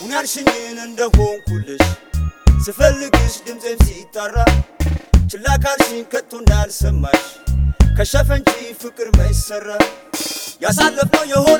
ሁን ያልሽኝን እንደሆንኩልሽ ስፈልግሽ ድምፄም ሲጣራ ችላ ካልሽኝ ከቶ እንዳልሰማሽ ከሸፈ እንጂ ፍቅር መይሰራ ያሳለፍነው የሆነ